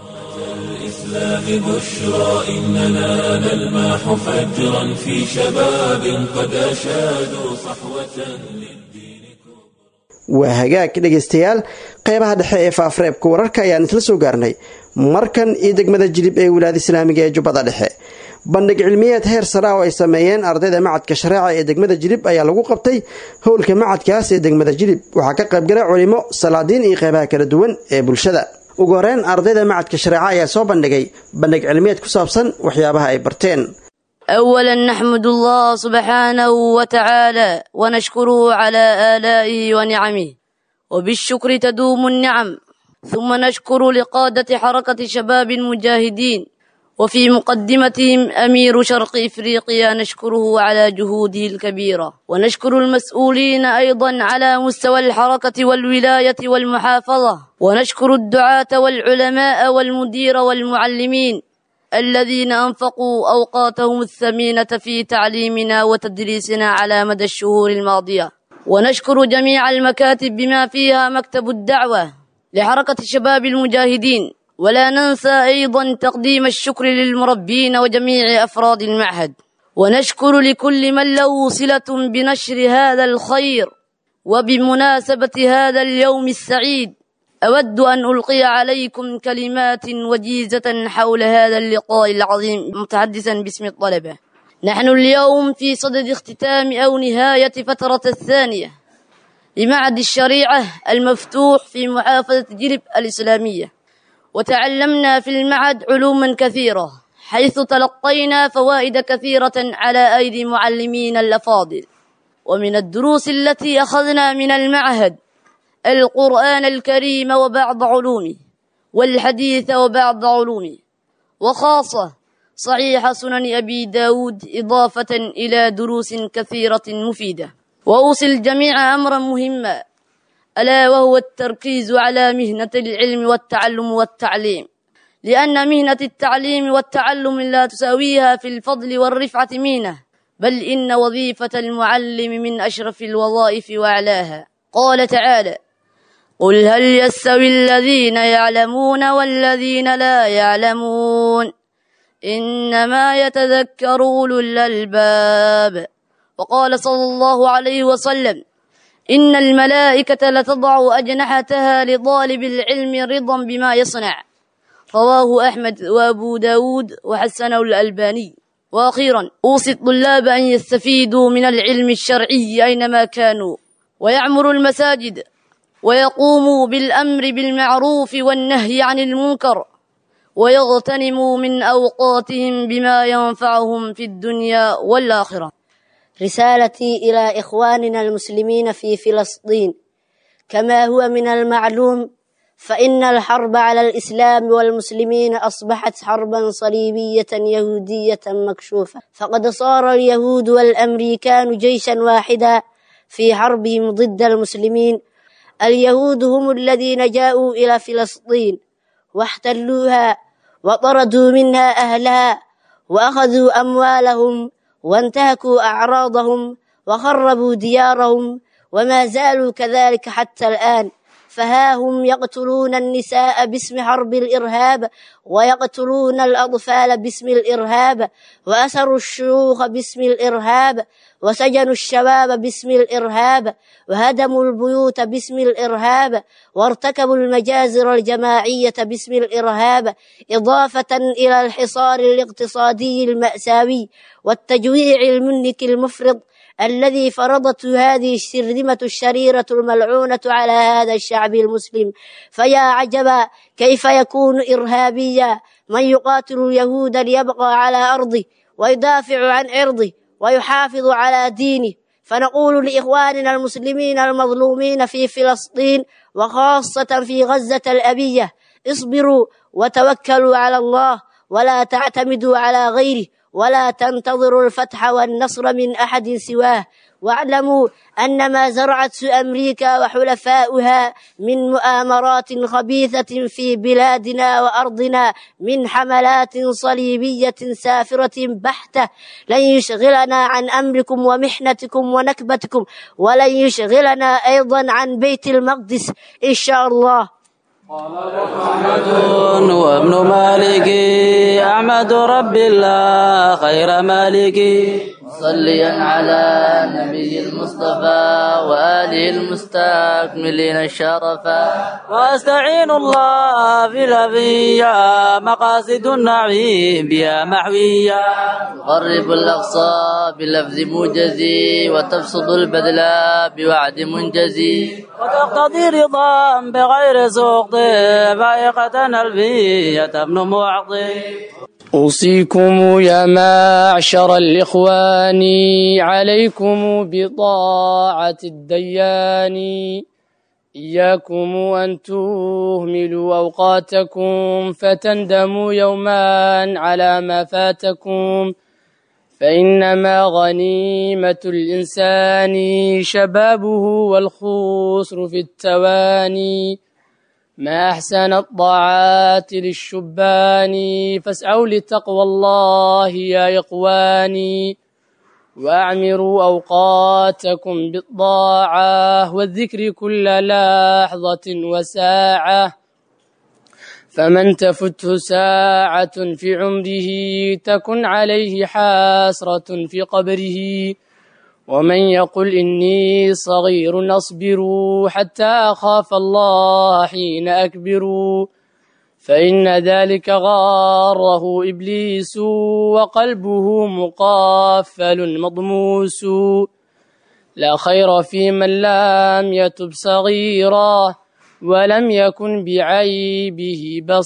Speaker 1: الإسلام بشرى إننا نلمح فجرا في شباب قد أشادوا صحوة
Speaker 2: waa hagaag dhegaystayaal qeybaha dhexe ee faafreebka wararka ayaan isla soo gaarnay markan iyo degmada jilib ee wilaayada islaamiga ee jubbada dhexe bandhig cilmiyeed heer sare ah oo ay sameeyeen ardayda macadka shareeca ee degmada jilib ayaa lagu qabtay howlka macadkaas ee degmada jilib waxaa ka qaybgalay culimo salaadiin iyo qeybaha kala duwan ee bulshada ugu horeyn ardayda macadka shareeca ayaa soo bandhigay bandhig cilmiyeed ku saabsan waxyaabaha ay barteen
Speaker 13: أولا نحمد الله سبحانه وتعالى ونشكره على آلائه ونعمه وبالشكر تدوم النعم ثم نشكر لقادة حركة شباب المجاهدين وفي مقدمتهم أمير شرق إفريقيا نشكره على جهوده الكبيرة ونشكر المسؤولين أيضا على مستوى الحركة والولاية والمحافظة ونشكر الدعاة والعلماء والمدير والمعلمين الذين أنفقوا أوقاتهم الثمينة في تعليمنا وتدريسنا على مدى الشهور الماضية ونشكر جميع المكاتب بما فيها مكتب الدعوة لحركة شباب المجاهدين ولا ننسى أيضا تقديم الشكر للمربين وجميع أفراد المعهد ونشكر لكل من له صلة بنشر هذا الخير وبمناسبة هذا اليوم السعيد أود أن ألقي عليكم كلمات وجيزة حول هذا اللقاء العظيم متحدثا باسم الطلبة نحن اليوم في صدد اختتام أو نهاية فترة الثانية لمعهد الشريعة المفتوح في محافظة جلب الإسلامية وتعلمنا في المعهد علوما كثيرة حيث تلقينا فوائد كثيرة على أيدي معلمين الأفاضل ومن الدروس التي أخذنا من المعهد القرآن الكريم وبعض علومه والحديث وبعض علومه وخاصة صحيح سنن أبي داود إضافة إلى دروس كثيرة مفيدة وأوصي الجميع أمرا مهما ألا وهو التركيز على مهنة العلم والتعلم والتعليم لأن مهنة التعليم والتعلم لا تساويها في الفضل والرفعة مهنة بل إن وظيفة المعلم من أشرف الوظائف وأعلاها قال تعالى قل هل يستوي الذين يعلمون والذين لا يعلمون إنما يتذكر أولو الألباب وقال صلى الله عليه وسلم إن الملائكة لتضع أجنحتها لطالب العلم رضا بما يصنع رواه أحمد وأبو داود وحسنه الألباني وأخيرا أوصي الطلاب أن يستفيدوا من العلم الشرعي أينما كانوا ويعمروا المساجد ويقوموا بالأمر بالمعروف والنهي عن المنكر ويغتنموا من أوقاتهم بما ينفعهم في الدنيا والآخرة
Speaker 14: رسالتي إلى إخواننا المسلمين في فلسطين كما هو من المعلوم فإن الحرب على الإسلام والمسلمين أصبحت حربا صليبية يهودية مكشوفة فقد صار اليهود والأمريكان جيشا واحدا في حربهم ضد المسلمين اليهود هم الذين جاءوا إلى فلسطين واحتلوها وطردوا منها أهلها وأخذوا أموالهم وانتهكوا أعراضهم وخربوا ديارهم وما زالوا كذلك حتى الآن فها هم يقتلون النساء باسم حرب الإرهاب ويقتلون الأطفال باسم الإرهاب وأسروا الشيوخ باسم الإرهاب وسجنوا الشباب باسم الإرهاب وهدموا البيوت باسم الإرهاب وارتكبوا المجازر الجماعية باسم الإرهاب إضافة إلى الحصار الاقتصادي المأساوي والتجويع المنك المفرط الذي فرضته هذه الشرذمة الشريرة الملعونة على هذا الشعب المسلم فيا عجبا كيف يكون إرهابيا من يقاتل اليهود ليبقى على أرضه ويدافع عن عرضه ويحافظ على دينه فنقول لإخواننا المسلمين المظلومين في فلسطين وخاصة في غزة الأبية اصبروا وتوكلوا على الله ولا تعتمدوا على غيره ولا تنتظروا الفتح والنصر من أحد سواه واعلموا أن ما زرعته أمريكا وحلفاؤها من مؤامرات خبيثة في بلادنا وأرضنا من حملات صليبية سافرة بحتة لن يشغلنا عن أمركم ومحنتكم ونكبتكم ولن يشغلنا أيضا عن بيت المقدس إن شاء الله
Speaker 15: محمد وابن مالك أحمد رب الله خير مالك
Speaker 3: صليا على النبي المصطفى وآله المستكملين الشرفا
Speaker 15: واستعين الله في الأبية مقاصد النعيم بها محوية
Speaker 3: تقرب الأقصى بلفظ موجزي وتبسط البذل بوعد منجزي
Speaker 15: وتقتضي رضا بغير سوق فائقة ألفية ابن معطي
Speaker 16: أوصيكم يا معشر الإخوان عليكم بطاعة الديان إياكم أن تهملوا أوقاتكم فتندموا يوما على ما فاتكم فإنما غنيمة الإنسان شبابه والخسر في التواني ما أحسن الطاعات للشبان فاسعوا لتقوى الله يا إخواني وأعمروا أوقاتكم بالطاعة والذكر كل لحظة وساعة فمن تفته ساعة في عمره تكن عليه حاسرة في قبره ومن يقل إني صغير أصبر حتى أخاف الله حين أكبر فإن ذلك غاره إبليس وقلبه مقافل مضموس لا خير في من لم يتب صغيرا ولم يكن بعيبه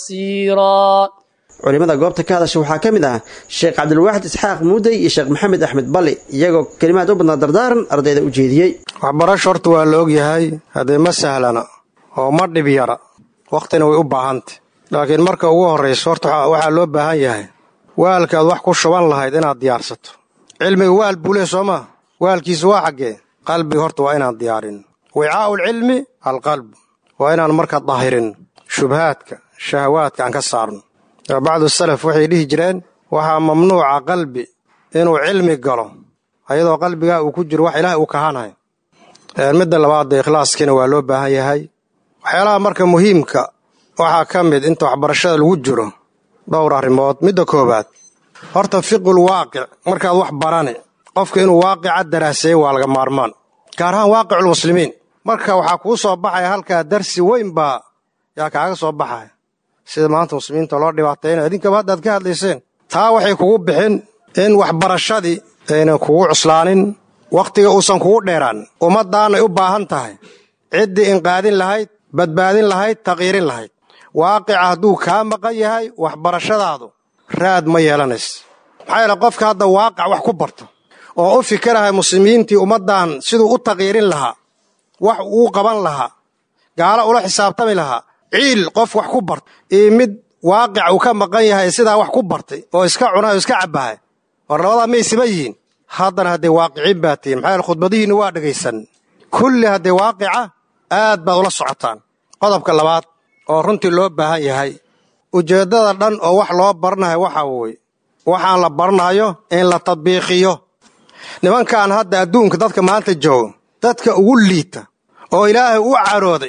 Speaker 16: بصيرا
Speaker 2: culimada goobta ka hadasha waxaa ka mid ah sheekh cabdilwaaxid isxaaq muudey iyo sheekh maxamed axmed balli iyagoo kelimaad u badnaa dardaaran ardayda u jeediyey
Speaker 17: waxbarasho horta waa la ogyahay haddee ma sahlana oo ma dhib yara wakhtina way u baahantay laakiin marka ugu horrayso horta waxaa loo baahan yahay waalkaad wax ku shuban lahayd inaad diyaarsato cilmiga waal buu leh soo maa waalkiisu waa xaggee qalbiga horta waa inaan diyaarin wicaa'ulcilmi alqalb waa inaan marka dahirin shubhaadka shahawaadka aan ka saarno bacdu salaf waxay dhihi jireen waxaa mamnuuca qalbi inuu cilmi galo ayadoo qalbigaa uu ku jiro wax ilaah uu kahanay midda labaadda ikhlaaskiina waa loo baahan yahay waxyaalaha marka muhiimka waxaa ka mid inta waxbarashada lagu jiro dhowr arrimood midda koowaad horta fiqul waaqic markaad wax barani qofka inuu waaqica daraaseeyo waa laga maarmaan gaar ahaan waaqiculmuslimiin marka waxaa kuu soo baxaya halkaa darsi weyn baa yaa kaaga soo baxaya sida maanta muslimiinta loo dhibaataynayo idinkaba haddaad ka hadlayseen taa waxay kugu bixin in waxbarashadii aynan kugu cuslaanin wakhtiga uusan kugu dheeraan ummaddaanay u baahan tahay ciddii inqaadin lahayd badbaadin lahayd taqiirin lahayd waaqica hadduu kaa maqan yahay waxbarashadaadu raad ma yeelanaysa maxaa yeele qofka hadda waaqic wax ku barto oo u fikirahay muslimiintii ummaddan siduu u taqiirin lahaa wax uu qaban lahaa gaalo ula xisaabtami lahaa ciil qof wax ku barta iyo mid waaqic uu ka maqan yahay sidaa wax ku bartay oo iska cunay oo iska cabbahay war labadaa maysima yihiin haddana haddee waaqiciin baa tihiin maxaa yaele khudbadihiinna waa dhegaysan kulli haddee waaqica aad baad ula socotaan qodobka labaad oo runtii loo baahan yahay ujeeddada dhan oo wax loo baranayo waxaa weye waxaan la baranayo in la tadbiiqiyo nimankan hadda adduunka dadka maanta joogo dadka ugu liita oo ilaahay u carooday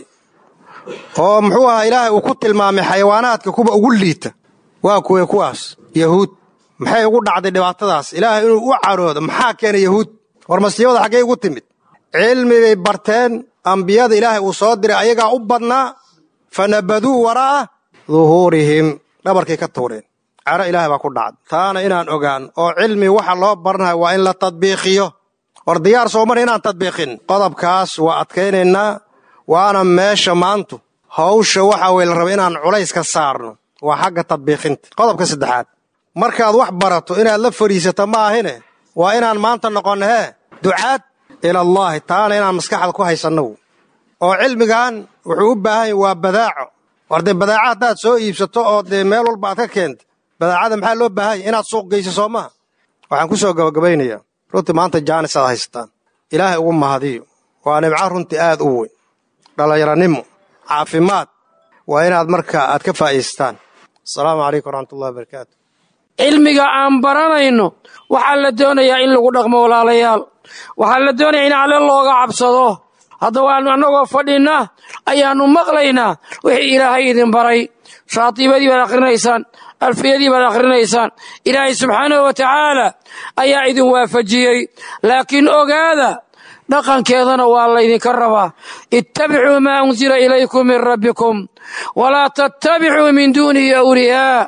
Speaker 17: oo muxuu ahaa ilaahay uu ku tilmaamay xayawaanaadka kuwa ugu liita waa kuwee kuwaas yahuud maxay ugu dhacday dhibaatadaas ilaahay inuu u caroodo maxaa keenay yahuud war masiibada xaggay ugu timid cilmi bay barteen ambiyada ilaahay uu soo diray ayagaa u badnaa fa nabaduu waraa'a duhuurihim dhabarkay ka tuureen caro ilaahay baa ku dhacday taana inaan ogaan oo cilmi waxa loo baranayo waa in la tadbiiqiyo war diyaar soo mar inaan tadbiiqin qodobkaas waa adkaynaynaa waana meesha maantu hawsha waxa weye la raba inaan culayska saarno waa xagga tadbiiqinta qodobka saddexaad markaad wax barato inaad la fadhiisato ma ahine waa inaan maanta noqonno hee ducaad ilallaahi taana inaan maskaxda ku haysanno oo cilmigan wuxuu u baahan yahy waa badaaco war dee badaaca haddaad soo iibsato oo dee meel walba aad ka keenta badaacada maxaa loo baahanya inaad suuq geyso soo maha waxaan ku soo gabagabaynayaa runtii maanta jaanis aad haysataan ilaahay ugu mahadiyo waa nimco runtii aad u weyn dhallinyaranimo caafimaad waa inaad marka aad ka faa'iisataan asalaamu calaykum waraxmatullahi wabarakaatu
Speaker 18: cilmiga aan baranayno waxaa la doonayaa in lagu dhaqmo walaalayaal waxaa la doonayaa in alle looga cabsado hadda waannu annagoo fadhinna ayaannu maqlaynaa wixii ilaahay idin baray shaatiibadii baad akhrinaysaan alfiyadii baad akhrinaysaan ilaahay subxaanahu wa tacaala ayaa idin waafajiyey laakiin ogaada dhaqankeedana waa laydinka rabaa ittabicuu maa unsila ilaykum min rabbikum walaa tattabicuu min duunihi awliyaa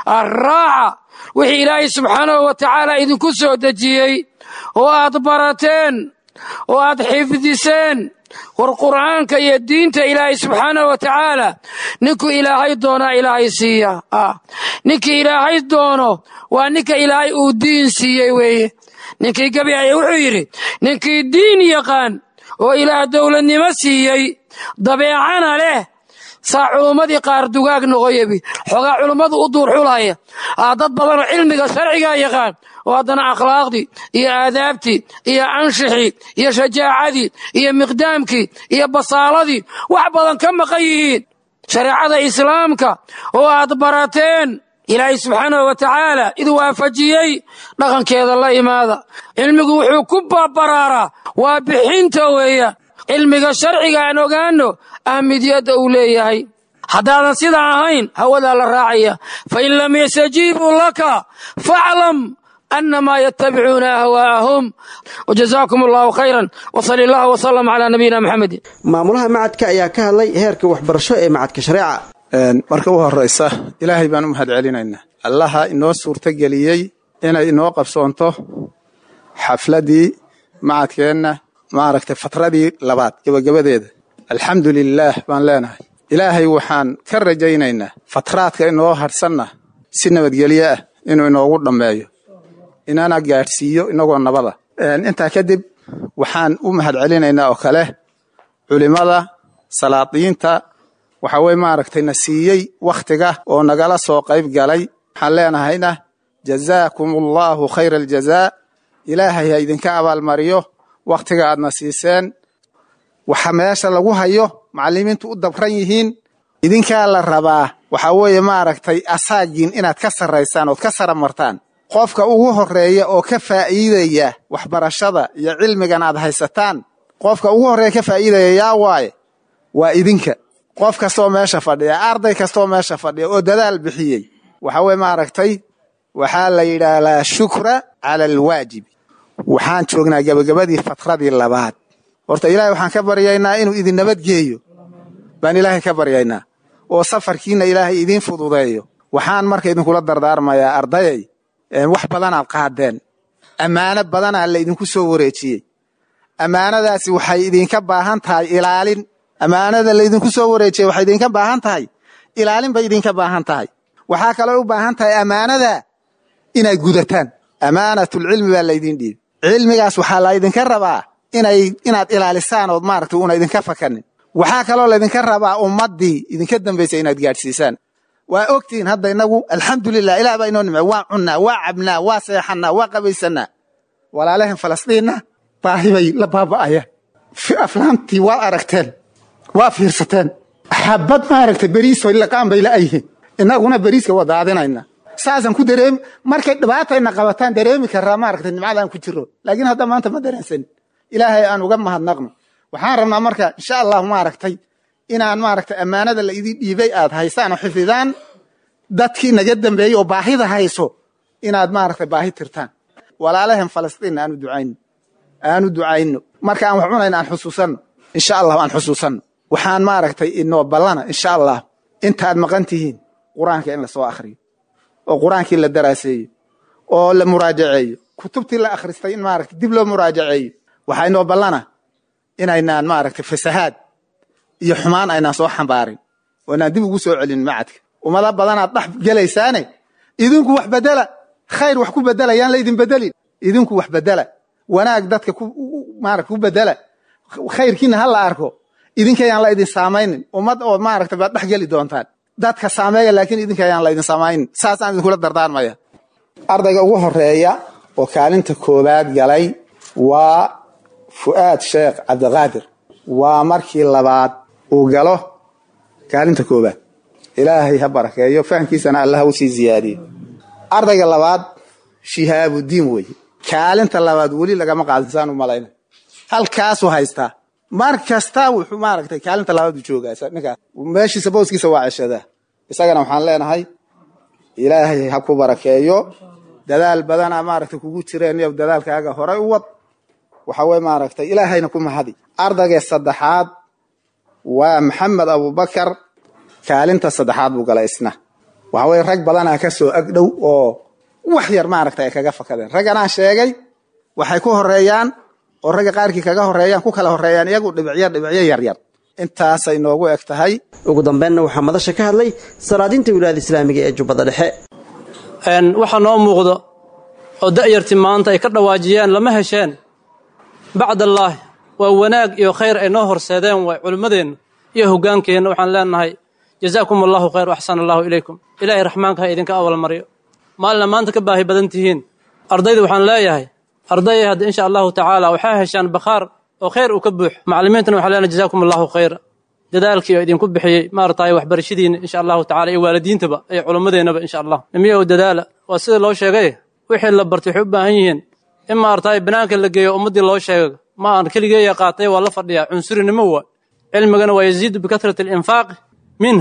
Speaker 18: arraaca wixii ilaahay subxaanahu wa tacaala idinku soo dejiyey oo aad barateen oo aad xifdiseen war qur'aanka iyo diinta ilaahay subxaanahu wa tacaala ninkuu ilaahay doonaa ilaahay siiya ninkii ilaahay doono waa ninka ilaahay uu diin siiyey weeye ninkii gabi aya wuxuu yidhi ninkii diin yaqaan oo ilaah dowladnimo siiyey dabeecana leh saa culummadii qaar dugaag noqoyabi xoogaa culummadu u duur xulaya dad badanoo cilmiga sharcigaa yaqaan oo haddana akhlaaqdii iyo aadaabtii iyo anshixii iyo shajaacadii iyo miqdaamkii iyo basaaladii wax badan ka maqan yihiin shareecada islaamka oo aad barateen ilaahay subxaanahu wa tacaala id waafajiyey dhaqankeeda la imaada cilmigu wuxuu ku babaraaraa waa bixinta weeya cilmiga sharciga aan ogaano ahmidiyadda uu leeyahay haddaadan sidaa ahayn hawadaa la raacaya fain lam yastajiibuu laka faclam أنما يتبعون أهواءهم وجزاكم الله خيرا وصلى الله وسلم على نبينا محمد
Speaker 2: maamulaha macadka ayaa ka hadlay heerka waxbarasho ee macadka shareeca
Speaker 19: marka u horeysa ilaahay baan u mahad celinaynaa allaha inoo suurtogeliyey inay inoo qabsoonto xafladii macadkeenna maaragtay fatradii labaad gebagabadeeda alxamdu lilaah baan leenahay ilaahay waxaan ka rajaynaynaa fatraadka inoo hadhsanna si nabadgelyo ah inuu inoogu dhammeeyo inana gaadhsiiyo inagoo nabada intaa kadib waxaan u mahad celinaynaa oo kale culimada salaadiinta waxa weye maaragtay na siiyey wakhtiga oo nagala soo qayb galay waxaan leenahayna jazaakum allahu khayra aljazaa ilaahay ha idinka abaalmariyo wakhtiga aadna siiseen waxa meesha lagu hayo macallimiintu u dabran yihiin idinkaa la rabaa waxa weeye maaragtay asaagiin inaad ka sarraysaan ood ka sara martaan qofka ugu horeeya oo ka faa'iidaya waxbarashada iyo cilmigan aad haysataan qofka ugu horreeya ka faa'iidaya yaa waaye waa idinka qof kastoo meesha fadhiya arday kastoo meesha fadhiya oo dadaal bixiyey waxa weye maaragtay waxaa la yidhaahdaa shukra cala alwaajibi waxaan joognaa gebagabadii fatradii labaad horta ilaahay waxaan ka baryaynaa inuu idin nabadgeeyo baan ilaahay ka baryaynaa oo safarkiina ilaahay idiin fududeeyo waxaan marka idinkula dardaarmayaa ardayay wax badanaad qaadeen ammaano badanaa la idinku soo wareejiyey ammaanadaasi waxay idinka baahan tahay ilaalin ammaanada laydinku soo wareejiyey waxay idinka baahan tahay ilaalin bay idinka baahan tahay waxaa kaloo u baahan tahay ammaanada inaad gudataan ammaanatulcilmi baa laydin dhiibi cilmigaas waxaa laydinka rabaa inay inaad ilaalisaan ood maaragta una idinka fakanin waxaa kaloo laydinka rabaa ummaddii idinka dambaysay inaad gaadhsiisaan waa ogtihiin hadda inagu alxamdulilah ilah baa inoo nimce waa cunnaa waa cabnaa waa seexannaa waa qabaysanaa walaalahan falastiinna baahi bay la baaba'ayaan aflaantii waa aragteen waa fiirsateen xabad maaragta beriisoy laqaan bay la'yihiin innaguna beriiska waa daadinayna saasaan ku dareemi markay dhibaatayna qabataan dareemi karaa maaragta nimcadaan ku jiro laakiin hadda maanta ma dareensanin ilaahay aan uga mahadnaqno waxaan rabnaa marka insha allahu maaragtay inaan maaragta ammaanada la idin dhiibay aad haysaan oo xifdidaan dadkii naga dambeeyey oo baahida hayso inaad maaragta baahi tirtaan walaalahan falastiinna aanu ducayno aanu ducayno marka aan wax cunayna aan xusuusanno insha allahu aan xusuusanno waxaan maaragtay inoo ballana insha allah intaad maqan tihiin qur-aanka in lasoo akhriyo oo qur-aankii la daraaseeyo oo la muraajaceeyo kutubtii la akhristay in maaragta dib loo muraajaceeyo waxaa inoo ballana inaynaan maaragtay fasahaad iyo xumaan aynaan soo xambaarin oo inaan dib ugu soo celin macadka ummada badanaad dhex gelaysaane idinku wax bedela khayr wax ku bedela yaan laydin bedelin idinku wax bedela wanaag dadka maarata ku bedela khayrkiina ha la arko idinka yaan la idin saamaynin ummad oo maaragta baad dhex geli doontaan dadka saameeya laakiin idinka yaan la idin saamaynin saasaan idinkula dardaarmaya ardayga ugu horeeya oo kaalinta koowaad galay waa fu'aad sheekh cabdiqaadir waa markii labaad uu galo kaalinta koowaad ilaahay ha barakeeyo fahamkiisana allah ha usii ziyaadiyo ardayga labaad shihaabudiin weeye kaalinta labaad weli lagama qaadin saan u malayna halkaasuu haystaa mar kasta wuxuu maaragtay kaalinta labaad buu joogaa ninkaas meeshiisa booskiisa waa ceshadaa isagana waxaan leenahay ilaahay ha ku barakeeyo dadaal badana maaragtay kugu jireen iyo dadaalkaaga horay u wad waxa weye maaragtay ilaahayna ku mahadi ardayga saddexaad waa maxamed abubakar kaalinta saddexaad buu galay isna waxa weye rag badanaa ka soo agdhow oo wax yar maaragtay ay kaga fakadeen ragganaan sheegay waxay ku horeeyaan oo ragga qaarkii kaga horeeyaan ku kala horeeyaan iyagu dhibicyo dhibicyo yaryar intaasay noogu eg tahay
Speaker 2: ugu dambeynna waxaa madasha ka hadlay salaadiinta wilaayada islaamiga ee jubbada dhexe
Speaker 20: waxaa noo muuqdo oo da'yartii maanta ay ka dhawaajiyeen lama hesheen bacdallaahi waa wanaag iyo khayr ay noo horseedeen waay culimmadeennu iyo hoggaankeenna waxaan leenahay jazaakum allahu khayr axsana allahu ilaykum ilaahay raxmaanka ha idinka awalmaryo maalina maanta ka baahi badan tihiin ardayda waxaan leeyahay ardayay hadda insha allahu tacaala waxaa heshaan bakhaar oo khayr uu ka buux macallimiintana waxaan leenahay jazaakum allahu khayra dadaalkii oo idinku bixiyey maarataay waxbarashadiina insha allahu tacala iyo waalidiintaba iyo culimmadeennaba insha allah nimiya oo dadaala waa sida loo sheegay wixii la bartay waxay u baahan yihiin in maarataay banaanka la geeyo ummaddii loo sheega ma aan keligeeya qaatay waa la fadhiyaa cunsurinimo waa cilmigana waa yaziidu bikatrati alinfaaqi minhu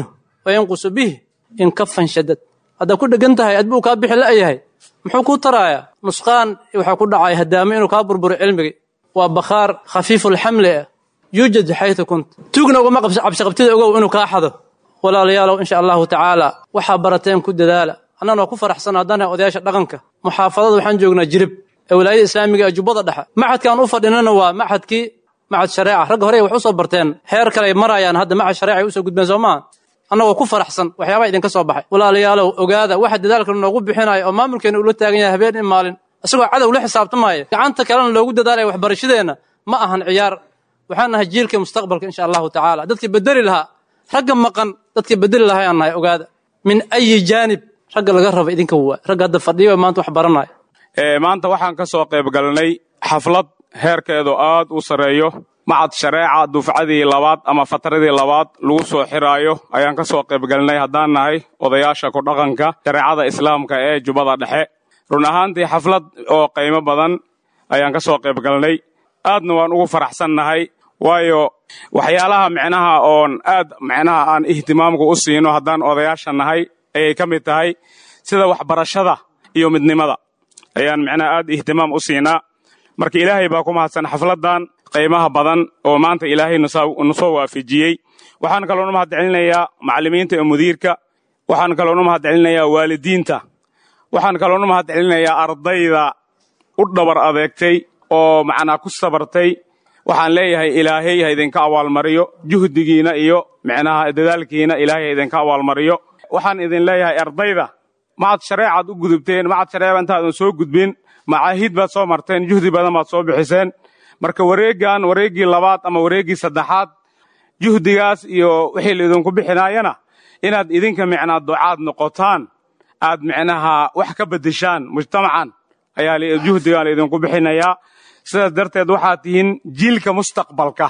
Speaker 20: wayanqusu bih in kafan shadad haddaad ku dhegan tahay adbuu kaa bixi la'yahay muxuu kuu tarayaa nusqaan waxaa ku dhacay hadaamo inuu kaa burburo cilmigii waa bakhaar khafiifulxamli ah yuujad xaytu kunt tuugna ugama cabsiqabtida ogow inuu kaa xado walaalayaalow insha allahu tacaala waxaa barateen ku dadaala annana waa ku faraxsan haddaan nahay odayaasha dhaqanka muxaafadada waxaan joognaa jirib ee walaayada islaamiga ee jubbada dhexe maxadkaan u fadhinana waa maxadkii maxad shareeca ragga horey wax u soo barteen heer kale ay marayaan hadda maxad shareeca ay usoo gudbeen soo maaha annagoo ku faraxsan waxyaabaa idinka soo baxay walaalayaalow ogaada waxa dadaalka noogu bixinaya oo maamulkeena ula taagan yahay habeen in maalin isagoo cadow la xisaabtamaya gacanta kalena loogu dadaalaya waxbarashadeenna ma ahan ciyaar waxaan nahay jiilka mustaqbalka insha allahu tacaala dadkii bedeli lahaa ragga maqan dadkii bedeli lahaa aan nahay ogaada min ayi jaanib ragga laga raba idinka waa ragga hadda fadhiyo maanta wax baranaya
Speaker 21: maanta waxaan ka soo qayb galnay xaflad heerkeedu aad u sarreeyo macad shareeca dufcadii labaad ama fatradii labaad lagu soo xiraayo ayaan ka soo qayb galnay haddaan nahay odayaasha ku dhaqanka shareecada islaamka ee jubbada dhexe run ahaantii xaflad oo qiimo badan ayaan ka soo qayb galnay aadna waan ugu faraxsan nahay waayo waxyaalaha micnaha oon aad micnaha aan ihtimaamku u siino haddaan odayaasha nahay ayay ka mid tahay sida waxbarashada iyo midnimada ayaan micnaha aad ihtimaam u siinaa marka ilaahay baa ku mahadsan xafladdan qiimaha badan oo maanta ilaahay nu soo waafajiyey waxaan kaloonu mahad celinayaa macallimiinta iyo mudiirka waxaan kaloonu mahad celinayaa waalidiinta waxaan kaloonu mahad celinayaa ardayda u dhabar adeegtay oo macnaa ku sabartay waxaan leeyahay ilaahay ha idinka abaalmariyo juhdigiina iyo micnaha dadaalkiina ilaahay ha idinka abaalmariyo waxaan idin leeyahay ardayda macad shareecaad u gudubteen macad shareeca intaadan soo gudbin macaahid baad soo marteen juhdi badan baad soo bixiseen marka wareeggan wareeggii labaad ama wareeggii saddexaad juhdigaas iyo wixii laidinku bixinaayana inaad idinka micnaa ducaad noqotaan aad micnaha wax ka beddeshaan mujtamacan ayaa juhdigaan laidinku bixinayaa sidaas darteed waxaad tihiin jiilka mustaqbalka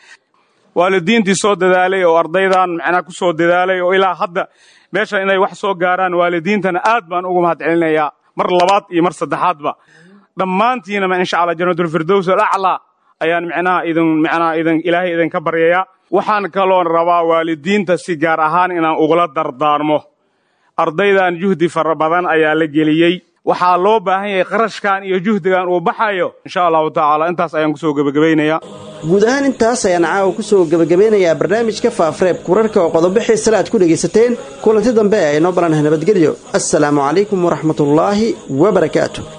Speaker 21: waalidiintii soo dadaalay oo ardaydan macnaa ku soo dadaalay oo ilaa hadda meeshan inay wax soo gaaraan waalidiintana aad baan ugu mahad celinayaa mar labaad iyo mar saddexaadba dhammaantiinama insha allah janatulfirdows alaclaa ayaan micnaha idin micnaha idin ilaahay idinka baryayaa waxaan kaloo rabaa waalidiinta si gaar ahaan inaan ugula dardaarmo ardaydan juhdi fara badan ayaa la geliyey waxaa loo baahan yahay qarashkan iyo juhdigan uu baxayo insha allahu tacaala intaas ayaan kusoo gebagabaynayaa
Speaker 2: guud ahaan intaas ayaan caawa kusoo gebagabeynayaa barnaamijka faafreeb kurarka oo qodobo xiisale aad ku dhegaysateen kulanti dambe ee aynoo balanah nabadgelyo assalaamu calaykum waraxmatullaahi wabarakaatu